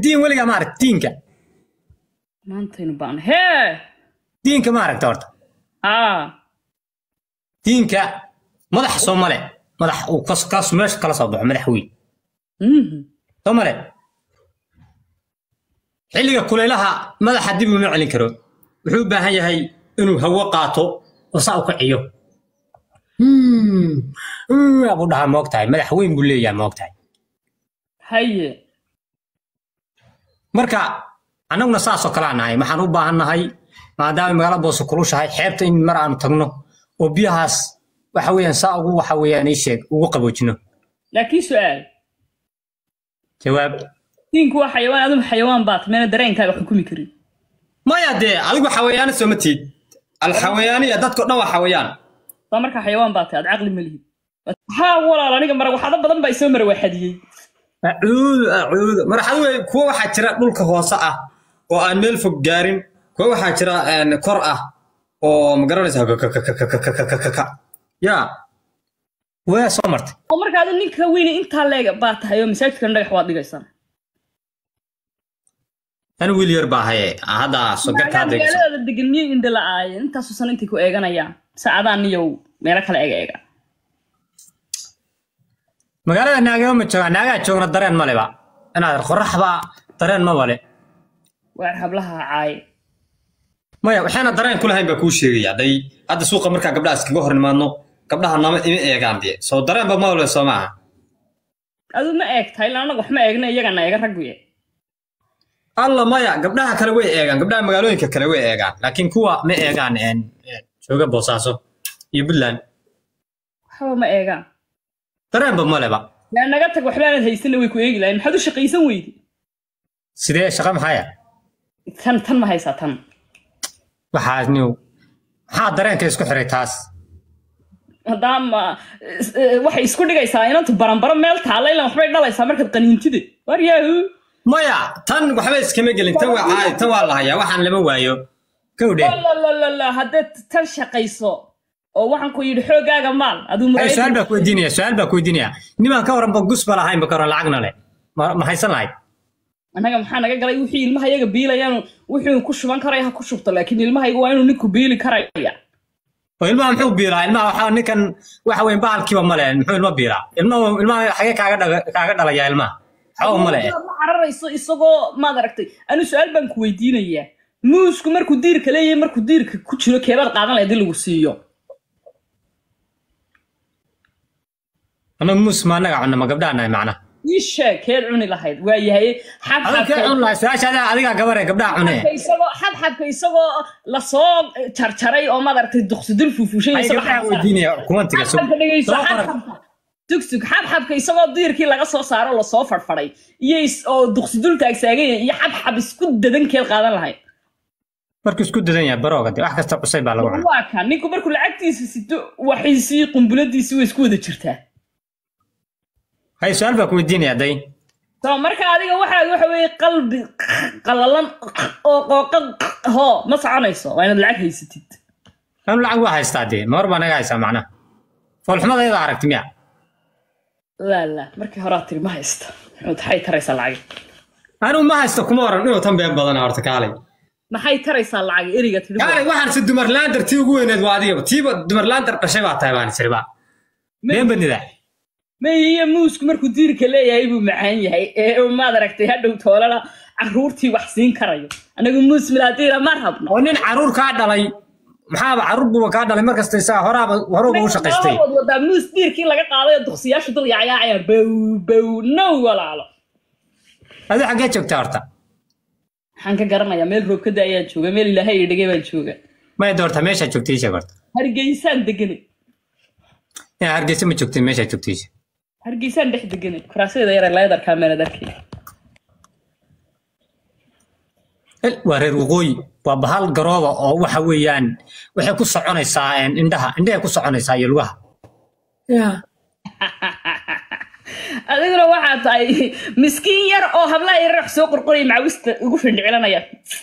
diin weligaa maaragt diinka maantaynu baan hee diinka maaragta horta aa diinka madax soo male madax uu kas kaas meesha kala soo baxo madax weyn mhm soo male xilliga kulaylaha madaxa dib uma celin karo wuxuu u baahan yahay inuu hawo qaato oo saa u kiciyo abuu dhahaa moog tahay madax weyn buu leeyahay moog tahay haye marka annaguna saasoo kale aan nahay waxaan u baahan nahay maadaama magaalo boose kulushahay xeebta in mar aanu tagno oo biyahaas waxa weeyaan saa ugu waxa weeyaan ii sheeg ugu qaboojino laakiin su-aal jawaab diinku waa xayawaan aduma xayawaan baat meena dareenkaaga xukumi karin maya dee adigu xawayaano soo ma tiid alxawayaaniya dadko dhan waa xawayaan baa markaa xayawaan baatay aad caqli ma lihid haa walaal aniga marag waxaado badan baa isoo mara waa xadiyey acuudu acuudu marxad wey kuwa waxaa jira dhulka hoose ah oo aan meel fog gaarin kuwa waxaa jira een, kor ah oo magaranaysa ya waa soo martay oo marka adi ninka weyne intaa leega baa tahay oo masaajidkan dhagax waad dhigaysaa tan wiil yar baa haye hadda sogarka hadda iga soo- magaalada degan miyay indha la-aayeen intaasu san intay ku eeganayaan saacadaan niyow meelo kale eega eega magaalada naagama ma joogaan naagaa joogna dareen maleba inaad qoraxba dareen ma male waar hablaha caaye maya waxaana dareen ku lahayn baa kuu sheegaya day hadda suuqa markaa gabdhaha iskaga hor nimaadno gabdhaha nama ima eegaan dee soo dareenba ma wale soo maaha adu ma eegtahay ilaa anagu wax ma eegna iyagana eega ragguye alla maya gabdhaha kale way eegaan gabdhaha magaalooyinka kale way eegaan laakiin kuwa ma eegaan een, een, jooga boosaaso iyo puntland waxba ma eegaan dareenba maleba yaa naga tag waxbaanad haysana way ku eegi lahayn maxaad u shaqaysan weydi sidee shaqa maxaya tan tan ma haysaa tan waxaas niw maxaa dareenka isku xiray taas haddaama is- eh, waxay isku dhigaysaa inantu baranbaro meel taalla ilan waxbay dhalaysaa markaad qaniintide war yaahu maya tan waxba iskama gelin tan waa caadi tan waa la hayaa waxaan lama waayo kowdhe lalalala haddaad tan shaqayso oo waxaan ku yidhi xoogaaga maal aduu Ay, su-aal muraayad baa ku weydiinaya su-aal baa ku weydiinaya nimaan ka waranba gusba lahaynba ka waran lacagna leh ma ma haysan lahayd annaga maxaa naga galay wixii ilmaha iyaga biilayaan wuxuu ku shuban karaya ha ku shubto laakiin ilmahayga waa inuu ninku biili karaya oo ilmaha muxuu biilaa ilmaha waxaa ninkan waxa weyn bahalkiiba male muxuu ilma biilaa ilmaha ilmaha xagee kaaga dhaga- kaaga dhalayaa ilmaha xaw male ma cararayso isagoo maad aragtay anu su-aal baan ku weydiinayaa muusku markuu diirka leeyahay markuu diirka ku jiro keebaad qaadan lahayd in lagu siiyo ama muus ma anaga cunna ma gabdhaha nahay macnaha ii sheeg keed cuni lahayd waa yahay adoo kee cun lahay su-aasha adiga adigaa gabare gabdhaha cune xabxabka isagoo xabxabka isagoo lasoo jarjaray oo maad aragtay duqsidul fuufushay ay isagoo gabdhaha xabxabka- weydiinaya kumantiga sug xabxabka dhegeyso soo qoran xabxabka tugsug xabxabka isagoo diirkii laga soo saaro lasoo fadhfadhay iyo is- oo duqsidul taagsaagan yahay iyo xabxab isku dadan keed qaadan lahayd markuu isku dadan yahay barooga de wax kasta cusay baa lagu cunaa waa kan ninku markuu lacagtiisa sito waxiisii qumbuladiisii way isku wada jirtaa hay su-aal baa ku weydiinaya day so marka adiga waxaad waxa weeye qalbi qalalan oo qooqa hoo ma soconayso waa inaad lacag haysatid anu lacag waa haystaa dee ma hor baa naga haysaa macnaha foolxumadayada aragti miya laa laa markii horaa tiri ma haysta muxuu taxay taraysaa lacag anigu ma haysto kuma oran inuu tan been badana horta kaalay maxay taraysaa lacag eriga tiri kaalay waxaan si dumar laandar tii ugu weyneed waa adigaba tiiba dumar laandar dhashay baa tahay baan isiriba been badnida mayiyo muusku markuu diirka leeyahay buu macaan yahay ee uu maad aragtay hadhow toolana caruurtii wax siin karayo anagu muus milaadiira ma rabno oo nin caruur kaa dhalay maxaaba caruur buuba kaa dhalay markasta isaa horaaba horuba u shaqaystay wad wadaa muus diirkii laga qaaday oo duqsiyaashu dul yacyaacayaan bow bow now walaalo adi xaggee joogtaa horta waxaan ka garanayaa meel roobkada ayaan jooga meel ilaahay ii dhigay baan jooga maya doorta meeshaa joogtay isheeg horta hargeysaan deganay inaa hargeysa ma joogtay meeshaa joogtay isheeg hargeysaan dhex deganay kuraasyada yare leedarkaa meelad arkay El, waa reer waqooyi waa bahal garooba oo waxa weeyaan waxay ku soconaysaa een, indhaha indhahay ku soconaysaa iyo lugaha ya adiguna waxaa tahay miskiin yar oo hablaha yar wax soo qorqoraya macawista ugu findhicilanaya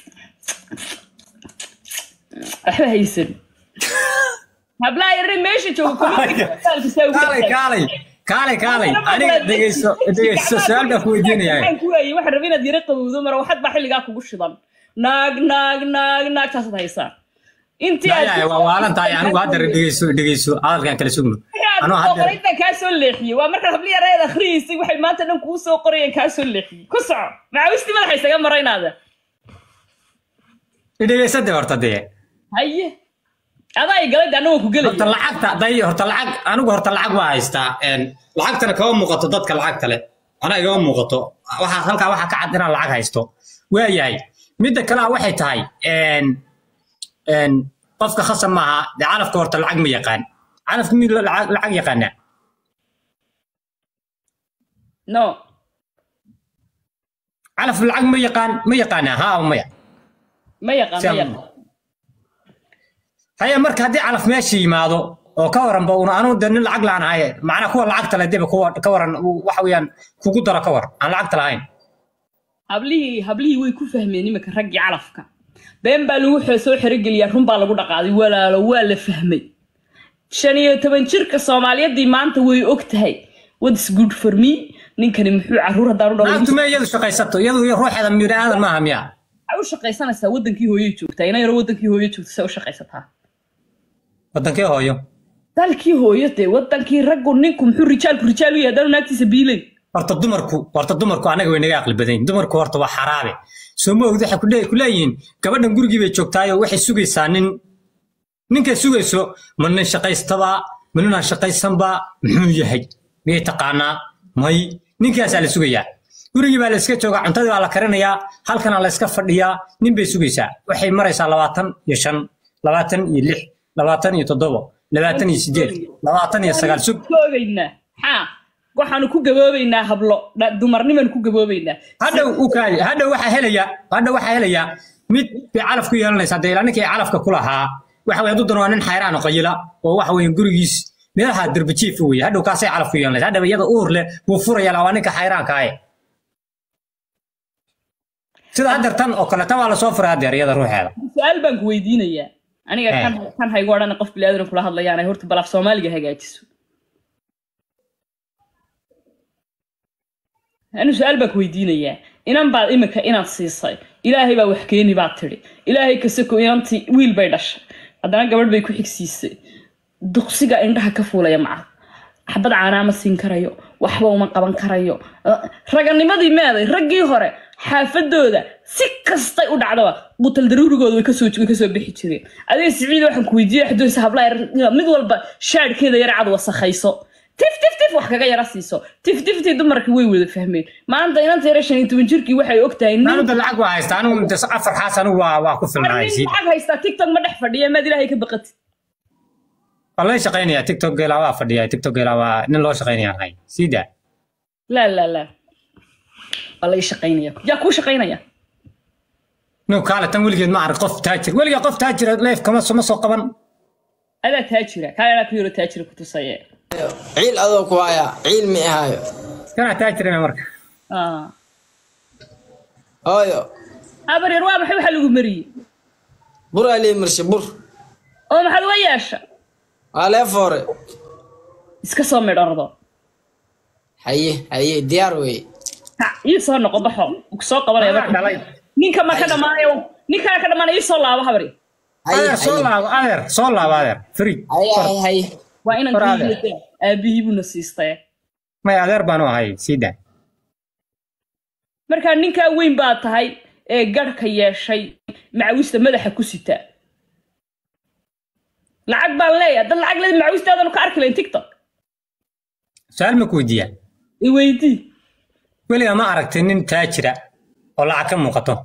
waxba haysan hablaha yar meesha jooga kaalay kaalay kaalay kaalay aniga dhegeyso dhegeyso su-aal baan ku weydiinayaa waxaan ku waayey waxaan rabay inaad yara qabowdo mara waxad baa xilligaa kugu shidan naag naag naag naag taasaad haysaa intii aad yaaya waa waalan tahay anigu haddara dhegeyso dhegeyso hadalkaan kala sugno anuu haddara qoraydaan kaa soo leexiyey waa markaad habli yarayd akhriyeysay waxay maanta dhan kuu soo qorayeen kaa soo leexiyey ku soco macawistii madaxa isaga maraynaada dhegeysade horta dee haye adaa ay galay de anna waan ku horta gelaya lacagta day horta lacag anigu horta lacag waa haystaa een, lacagtana kama muuqato dadka lacagta leh anaa igama muuqato waxaa halkaa waxaa ka cad inaan lacag haysto waayahay midda kale ah waxay tahay een, een, qofka khasab maaha dee calafka horta lacag ma yaqaan calafka mid lacag lacag yaqaana no calaf lacag ma yaqaan ma yaqaana ha ama maya ma yaqaan ma Siam- yaqaan haya marka haddii calaf meesha yimaado oo ka waranba una anu de nin lacag laan ahaye macnaa kuwa lacagta leh deba kuwa ka waran uu- waxa weeyaan kugu daro ka war aan lacagta lahayn hablihii hablihii way ku fahmeen iminka raggii calafka been baa lagu xo- soo xerogeliyaa run baa lagu dhaqaaday walaalo waa la fahmay shan iyo toban jirka soomaaliyaddii maanta way og tahay whats good for me ninkani muxuu caruur haddaan u lacagtu dhalay me iyadu shaqaysato iyadu ruuxeeda bini aadan maaha miya waxay u shaqaysanaysaa wadankii hooye joogtaa ina yaro wadankii hooye joogta say u shaqaysataa wadankee hooyo dalkii hooyo dee wadankii raggu ninku muxuu rijaalku rijaal u yahay haddaanu naagtiisa biilayn horta dumarku horta dumarku anaga way naga aqli badan yihiin. dumarku horta waa xaraabe soo ma ogd waxay ku le- ku leeyihiin gabadhan gurigii bay joogtaayo waxay sugaysaa nin ninkay sugayso ma nin shaqaystaba ma ninaan shaqaysanba muxuu yahay miyay taqaanaa may ninkaasaa la sugayaa gurigii baa la iska joogaa cuntadii baa la karinayaa halkana la iska fadhiyaa nin bay sugaysaa waxay maraysaa labaatan iyo shan labaatan iyo lix labaatan iyo toddobo labaatan iyo sideed labaatan iyo sagaal sug goobaynaa maxaa waxaanu ku gaboobaynaa hablo dha- dumarnimaanu ku gaboobaynaa hadhow u kaadi hadhow waxaa helaya hadhow waxaa helaya mid bay calaf ku yeelanaysaa dee ilaa ninkii calafka ku lahaa waxa weye hadduu dano waa nin xayraan oo qayila oo waxa weye gurigiis meelaha derbajiif weye hadhow kaasay calaf ku yeelanaysa hadhow iyada uur leh buu furaya laa waa ninka xayraanka ahe sida haddeer tan oo kale tan waa lasoo furay haddeer iyada ruuxeeda su-aal baan ku weydiinayaa aniga Eh. kan kan haygu odhan qof bilaadan kula hadlayaan ay horta balaaf soomaaliga hagaajiso anu su-aal baan ku weydiinayaa inan baad imika inaad siisay ilaahay baa wax keeni baad tidhi ilaahay kasako inantii wiil bay dhashay haddana gabadh bay ku xigsiisay duqsiga indhaha ka fuulaya maca xabad caanaa ma siin karayo waxba uma qaban karayo Uh, raganimadii meeday raggii hore xaafadooda si kastay u dhacdaba qutal daruurigooda way kasoo way kasoo bixi jireen adiga siciid waxaan ku weydiiyey xadoonsa hablaha yar- mid walba shaadhkeeda yar cad wasakhayso tif tif tif wax kaga yara siiso tif tiftii dumarkii way wada fahmeen maanta inanta yara shan iyo toban jirkii waxay og tahay nin anu da lacag waa haystaa anigu de afar xaas anigu waa waa ku filnahay nin sii lacag haystaa tiktok ma dhex fadhiya maad ilaahay ka baqatid waa laga shaqaynayaa tiktok geelaa waa fadhiya tiktok geelaa waa nin loo shaqaynaya ahay sii daa laa laa laa waa laga shaqaynaya yaa kuu shaqaynaya no kaale tan weligeed ma arag qof taajir weligaa qof taajira leef kama ma soo qaban adaa taajira kaayaa ku yaro taajira ku tusaye ciil adoo ku haya ciil mi ahaayo kanaa taajirina marka Ah. hooyo habar yar waa maxay waxaa lagu mariyey buraa lii marshe bur oo maxaad uga yeesha waa lee foore iska soo midhardo haye haye diyaar weye Kac, ii soo noqo baxo ku soo qabanaya Anaa marka. dhalay ninka ma ka dhamaanayo ninkaa ka dhamaanaya ii soo laabo habar yar haye adeer soo haye laabo adeer soo laabo adeer frig haye haye haye waa inan Hor ku adeer. yimid aabihii buuna siistay may adeer baanu ahay sii daa markaa ninkaa weyn baa tahay ee garhka yeeshay macawista madaxa ku sita lacag baan leeyahay dad lacag leed macawistaadanu ka arki lahayn tiktok su-aal ma ku weydiiyaa i weydii weligaa ma aragtay nin taajira oo lacag ka muuqato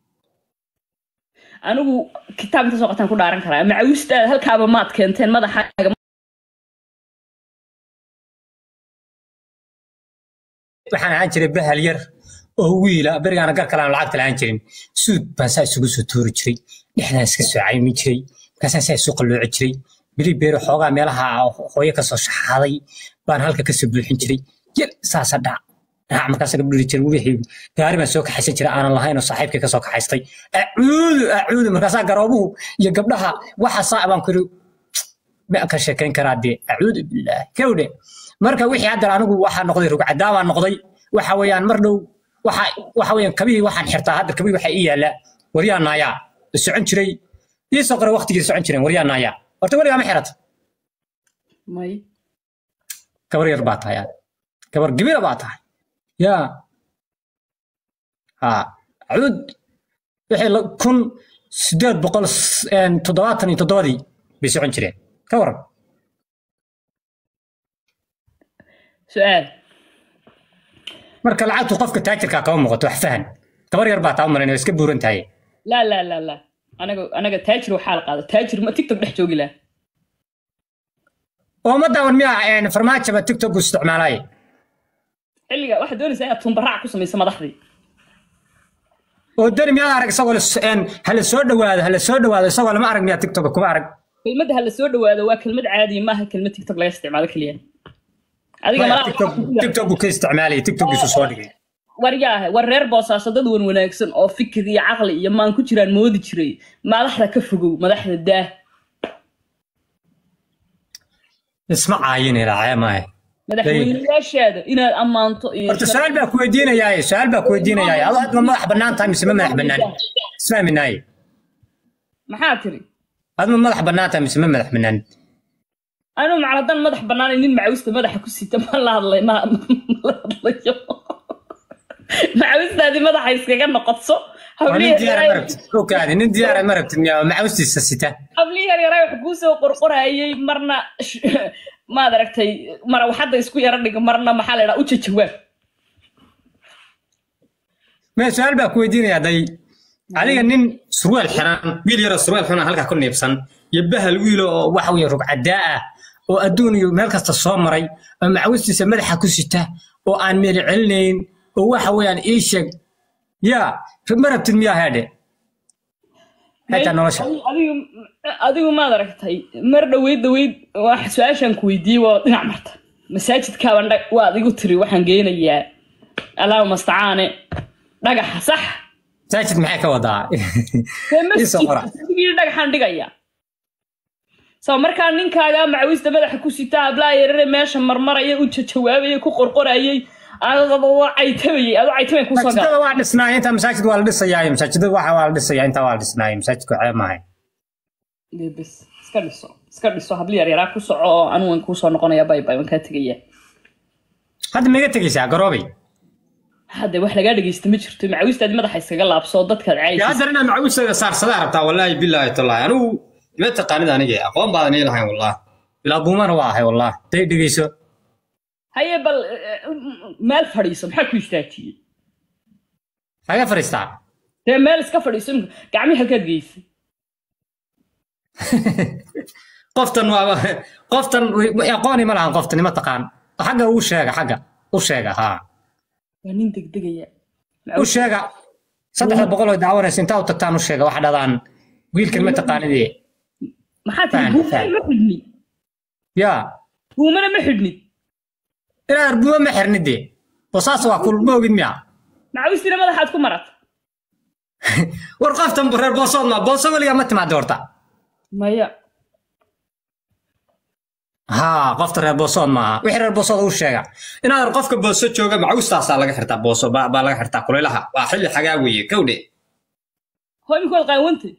anigu kitaab inta soo qataan ku dhaaran karaa macawistaada halkaaba maad keenteen madaxaaga waxaan ahaan jiray bahal yar oo wiila berigaana gar kale aan lacagta lahaan jirin suud baan saa isugu soo tuuri jiray dhexdaan iska soo caymin jiray markaasaan saa isu qallooci jiray beri beeri xoogaa meelaha hooyo kasoo shaxaaday baan halka kasoo buuxin jiray yar saasa dhac dhac markaas ka dhiri jiray wixii gaari baan soo kaxaysan jiray aanan lahayn oo saaxiibkay kasoo kaxaystay acuudu acuudu markaasaa garoobuhu iyo gabdhaha waxa saa baan ku yidhi ma ka sheekayn karaa dee acuudu bilaahi kawdhe marka wixii hadda anigu waxaa noqday rugcadaa baa noqday waxa weeyaan mar dhow waxa waxa weeyaan kabihii waxaan xirtaa hadda kabihii waxaa ii yaala waryaa naayaa la socon jiray ii soo qora waqtigii socon jireen waryaa naayaa horta weligaa ma xirata may gabar yar baa tahay aad gabar gibira baa tahay yaa ha cuud wixii la- kun sideed boqol s- een, toddobaatan iyo toddobadii bay socon jireen ka waran su-aal marka lacagtu qofka taajirkaa kama muuqato wax fahan gabar yar baa taa u malayn oo iska buuran tahay laa laa laa laa anaga anaga taajir waxaa la qaada taajir ma tiktok dhex joogi laha oo ma daawan miyaa een, farmaajaba tiktok u isticmaalaaye xilliga waxaad doonaysaa inaad tumbaraac ku samayso madaxdii oo dani miyaad arag isagoo la s- een, hala soo dhowaado hala soo dhowaado isagoo lama arag miyaa tiktok kuma arag kelmadda ha la soo dhawaado waa kelmad caadiya maaha kelmad tiktok laga isticmaalo keliya adiga Maya, malaha tiktok tiktok buu ka isticmaalaya tiktokiisu soo dhigay war yaahe war reer boosaaso dad wan wanaagsan oo fikir iyo caqli iyo maan ku jiraan moodi jiray madaxda ka fogow madaxda daah isma caayine raacee maahe madaxweyneyaashaada inaad ammaanto iyo horta su-aal baa ku weydiinayaaye su-aal baa ku weydiinayaaye adoo hadma madax bannaan tahay mise ma madax bannaan isfahminaaye maxaa tiri adma madax bannaan tahay mise ma madax bannaan anu macaladan madax bannaan nin macawista madaxa ku sita ma la hadlay ma ma la hadlayo macawistaadii madaxa iskaga noqotso waa nin diyaara ma rabtid ogaadi nin diyaara ma rabtid miyaa macawistiisa sita hablii yar yaraa wax kuu soo qorqorayay marna sh- maad aragtay mara waxadda isku yara dhiga marna maxaa la idhaha u jajawaab mee su-aal baa ku weydiinayaa day adiga nin surwaal xiran wiil yaroo surwaal xiran halkaa ku niibsan iyo bahal wiilo oo waxa weeye rugcadaa ah oo adduun iyo meel kasta soo maray oo macawistiisa madaxa ku sita oo aan meeli celinayn oo waxa weeyaan ii sheeg yaa ma rabtid miyaa heedhe xitaa nolosha adigu adigu maad aragtay mar dhaweyd dhaweyd wax su-aashaan ku weydiiyey waa dhinac marta masaajidkaaban dhag waad igu tiri waxaan geynayaa allaahuma astacaane dhagaxa sax masaajid maxay ka wadaa Dee Ii soo qora. masjidkii dhagaxaan dhigayaa soo markaa ninkaaga macawista madaxa ku sita hablaa yarare meesha marmaraya u jajawaabayay ku qorqorayay adoo caytabayay adoo caytamay kusoo gala masaajidada waa dhisnaaya intaa masaajid waa la dhisayaa masaajidada waxa waa la dhisayaa intaa waa la dhisnaaya masaajidku ceeb maahay Dee bes iska dhiso iska dhiso habli yar yaraa ku soco oo anigu waan kuusoo noqonaya bay bay waan kaa tegaya hadda maiga tegaysaa garoobay hadde wax lagaa dhegeysta ma jirto macawistaadi madaxa iskaga laabsoo dadkaad يا caayaysa هذا انا معوسه صار صدار بتاع والله بالله تالله انا ما تقاني انا جاي اقوم بعد نيل هاي والله لا بومان واهي والله تي دغيسو haye bal eh, meel fadhiiso maxaa ku istaajiyey هاي فريستا dee meel iska fadhiiso imika gacmihii halkaad geysay قفتن و... قفتن يقوني ما لها قفتن ما تقان حاجه هو شيغا حاجه هو شيغا ها waa nin degdegaya هو شيغا صدق بقول دعونا سنتا وتتان وش شيغا واحد هذان ويل كلمه تقاني دي maxaa Faham, tiri faham. buumana ma xidhnid يا buumana ma xidhnid الى اربوه ما حرندي وصاص واكل موجد ميا macawistiina madaxaad ku marata ورقفتن برير بوصلنا بوصل ولا ما تمع دورتا maya ها qofta reer boosood maaha wixii reer boosood uu sheega inaad qofka booso jooga macawistaasaa laga xirtaa booso baa baa laga xirtaa kulaylaha waa xilli xagaa weeye kowdhe hoo imika waad qaawantay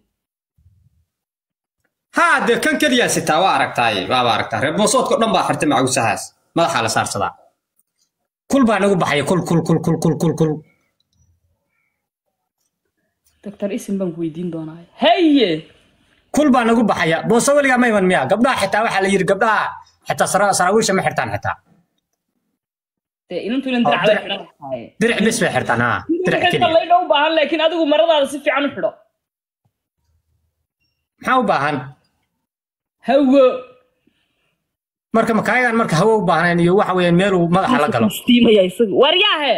haa dee kan keliyaa sitaa waa aragtaay waaba aragtaa reer boosoodka o dhan baa xirtay macawisahaas madaxaa la saarsadaa kul baa nagu baxaya kul kul kul kul kul kul kul doctor isim baan ku weydiin doonaa haye kul baa nagu baxaya booso weligaa ma iman miya gabdhaha xitaa waxaa la yidhi gabdhaha xitaa sara- saraawiisha ma xirtaan xitaa dee inantu inan dirac bay xidhan tahay diric bis bay xirtaan haa diric keliya laydha u baahan laakiin adigu maradaada si fiican u xidho maxaa u baahan hawo marka makaayadan marka hawo u baahnayn iyo waxa weeyaan meeluu madaxa la galo istiimaya isagu waryaahe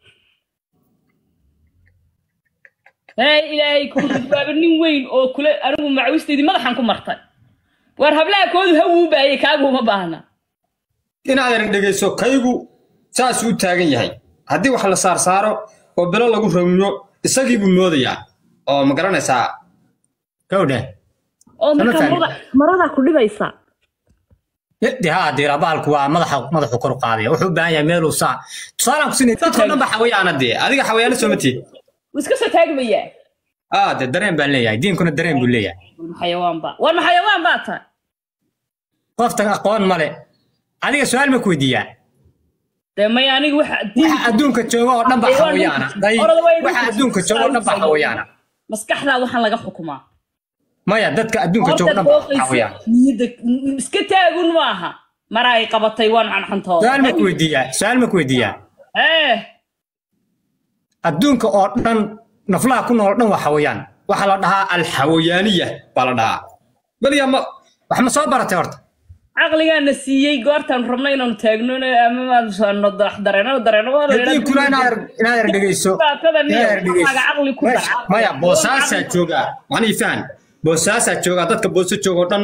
hey ilaahay kuma jawaaba nin weyn oo kule anigu macawisteydii madaxan ku martay war hablaha koodu hawu u baayay kaagu uma baahna inaad erag dhegayso kaygu saasuu u taagan yahay haddii wax la saar saaro oo bilo lagu ramiyo isagii buu moodayaa oo ma garanaysaa gawdhe oo Sama marka fahmin. marada maradaa ku dhibaysa de haa diira bahalku waa madaxa madaxu kor u qaadaya wuxuu u baahan yahay meeluu saa tusaalaan ku siinay dadkoo dhan ba xawayaana dee adiga xawayaano soo matid wuu iska soo taagmayaa aa de dareen baan leeyahay diinkuna dareen buu leeyahay xayawaan baa war ma xayawaan baa tahay qoftan aqoon male adiga su-aal ma ku weydiiyaa dee maya aniga waxa waxa adduunka jooga oo dhan ba xawayaana day waxa adduunka jooga oo dhan ba xawayaana maskaxdaa waxaan laga xukumaa maya dadka adduunka jooga oo dhan ba xawayaana niyadda iska taagun maaha mara ay qabatay waan xanxantooda su-aal ma ku weydiiyaa su-aal ma ku weydiiyaa eh adduunka oo dhan naflaha ku nool oo dhan waa xawayaan waxaa la dhahaa alxawayaaniya baa la dhahaa beriya ma wax ma soo baratay horta caqligaana siiyey goortaan rabno inaanu taagno ama dareeno dareeno diinkuna inaad inaad er dhegeyso inaad er dhegeyso caqli ku dar maya boosaasaa joogaa manii fahan boosaasaa joogaa dadka booso jooga oo dhan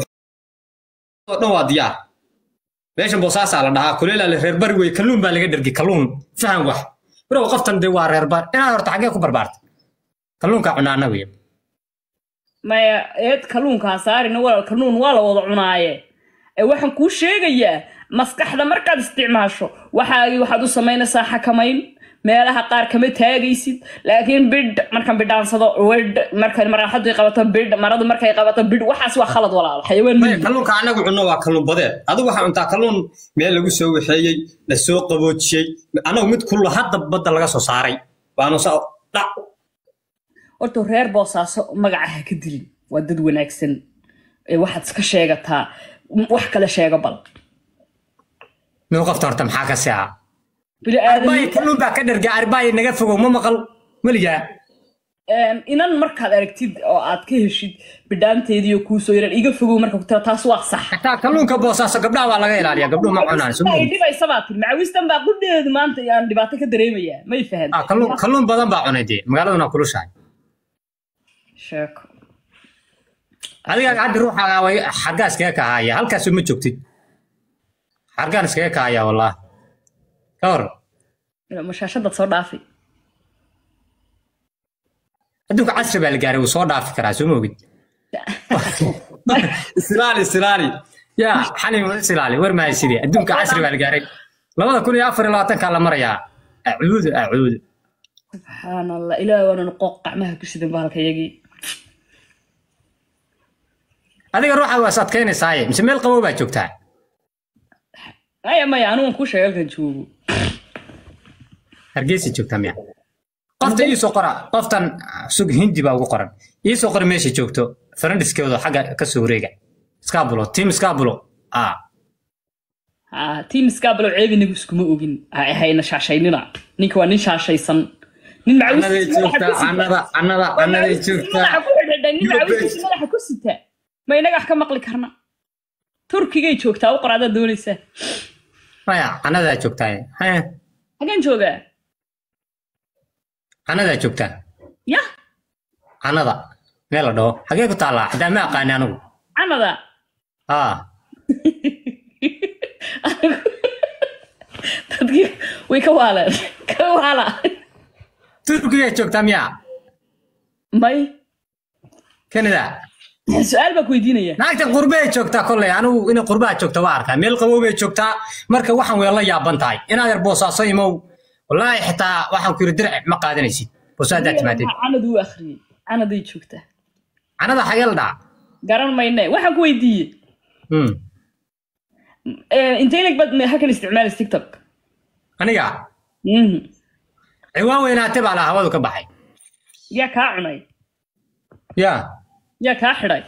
oo dhan waa diyaar meeshan boosaasaa la dhahaa kuleelaa la reer bari wey kalluun baa laga dhergi kalluun fahan wax birow qoftan dee waa reer bari inaad horta xaggee ku barbaartay kalluunkaa cunaana wey maya eed kalluunkaa saarina walaal kalluun waa la wada cunaaye ee waxaan kuu sheegayaa maskaxda markaad isticmaasho waxaagii waxaad u samaynaysaa xakamayn meelaha qaar kama taagaysid laakiin bidh markaan bidhaansado wedh markay maraaxadu qabato bidh maradu markay qabato bidh waxaas waa khalad walaal xayawaan maya miyi kalluunka anagu cunno waa kalluun badeed adigu waxaa cuntaa kalluun meel lagu soo waxeeyey la soo qaboojiyey anagu mid kullo hadda badda laga soo saaray baanu sa dhac horta reer boosaaso magaca ha ka dilin waa dad wanaagsan ee waxaad iska sheegataa wax kale sheega bal mid qofta horta maxaa ka sica bili arbaayo aadan kalluun baa ka dherga arbaayo naga fogow ma maqal meligaa inan markaad aragtid oo aad ka heshid bidhaanteediiyo kuusoo yaran iga fogow marka ku tira taas waa sax xataa kalluunka boosaaso gabdhaha waa laga ilaaliya gabdhuhu ma cunaan soo ay moogid dhibaysa baa tiri macawistan baa qudheedu maanta aan dhibaato ka dareemayaa may fahan Ah, kalluun kalluun badan baa cunay dee magaaladuna kulushahay sheeko adiga hadda ruuxaaga way xaggaa iskaga kahaya halkaasoo ma joogtid xargaan iskaga kahaya wallah ka hor mashaashadaad soo dhaafi adduunka casri baa la gaaray wuu soo dhaafi karaa soo moogid islaali islaali yaa xalin wada islaali war maayo sidee adduunka casri baa la gaaray labada kun iyo afar iyo labaatankaa la marayaa acuudu acuudu subxaan allah ilaahi waanan qooq qacmaha ku sidan bahalka yagii adiga ruuxa waa is adkaynaysaaye mise meel qabow baa joogtaa maya maya anigu kuu sheega halkan joogo hargeysa joogtaa miya qofta iisoo qora qoftan sug hindi baa ugu qoran iisoo qora meesha joogto farandiskeedu xagga ka soo wareega skabulo tim skabulo ah Ah, tiim iskaabalow ceeb inagu iskuma ogin ha ahayna shaashaynina ninka waa nin shaashaysan nin canaday joogtaa canada canada canaday joogtaa madaxa ku xidhidhay nin macawistiisa madaxa ku sita ma inaga wax ka maqli karna turkigay joogtaa u qor adaad doonaysaa maya canadaa joogtaa hee xageen joogaa canadaa joogtaa ya canada meel la dhaho xagee ku taallaa hadaa ma aqaani anigu canada ah dadkii way ka waaleen ka waala turkigaa joogtaa miya may canada su-aal baa ku weydiinaya naagta qurbay joogtaa kolley anigu inay qurbaha joogta waa arkaa meel qabow bay joogtaa marka waxaan way la yaaban tahay inaad yar boosaaso imow wallaahi xitaa waxaan ku yiri dirci ma qaadanaysid boosaadaa timaadeen canad uu akhriyey canaday joogtaa canada xagee la dhaca garan mayne waxaan ku weydiiyey Hmm. intayna bad halkan isticmaalaysa tiktok aniga Mhm. ciwaan weynaate baa la hawadu ka baxay yaa kaa cunay ya yaa kaa xidhay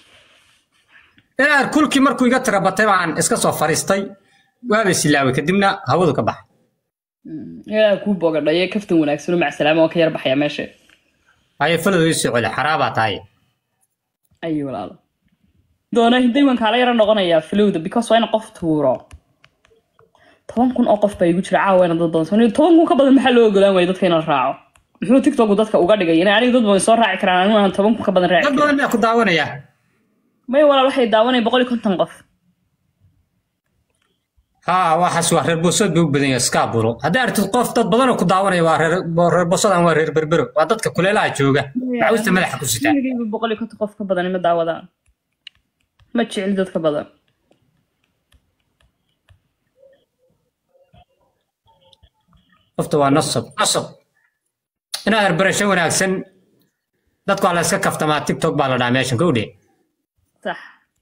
inaad kulkii markuu iga tira batay baan iska soo fariistay waaba silaaway kadibna hawadu ka baxay yaa kuu bogadhaye kaftan wanaagsan oo macsalaama waan ka yar baxaya meesha haye faladu ii soo celi xaraabaa tahay ayo walaalo doona hiday waan kaala yaro noqonayaa filowda because waa ina qof tuuro toban kun oo qof baa igu jira caawa ina dad badan soo toban kun ka badan maxaa loo ogolaan waaya dadka inaan raaco muxuu tiktoku dadka uga dhigay inay aniga dad badan soo raaci karaan anigu aan toban kun ka badan raaci dad karin badan baa ku daawanaya may walaal waxay daawanaya boqol iyo konton qof ha waxaas waa reer bosood bay u badan yahay skaabulo haddii aragtid qof dad badanoo ku daawanaya waa reer reer bosodan waa reer berbero waa dadka kuleelaha jooga macawista madaxa ku sitaa Weligayba boqol iyo konton qof ka badan ima daawadaan ma jecel dadka badan qofta waa nasab nasab inaad herbarasho wanaagsan dadku waa la iska kaftamaa tiktok baa la dhahaa meeshan kowdhe sax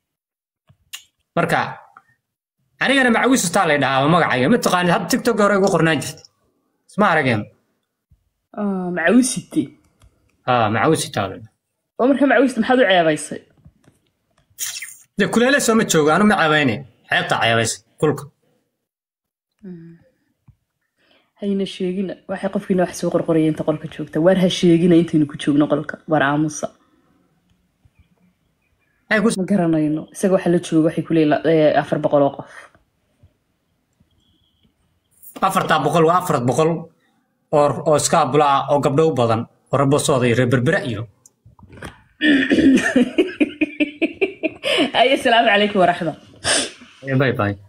marka anigana macawistaa lay dhahaa magacayga ma taqaanid hadda tiktok hore igu qornaan jirta isma arageen Ah, macawisite aa macawistaa lay dhahaa oo marka macawista maxaad u ceebaysay dee kuleele sooma joogo anu ma ceebayne xeebtaa ceebaysa kulka hayna sheegina waxay qofkiina wax soo qorqoraya inta qolka joogta waar ha sheegina intaynu ku joogno qolka waar aamusa Ay ku- ma garanayno isaga waxa la jooga waxay kuleeyihin afar boqol oo qof afartaa boqol waa afar boqol oo oo iska abula ah oo gabdho u badan oo rabasooda iyo reer berbera iyo ay asalaamu calaykum waraxma bye bye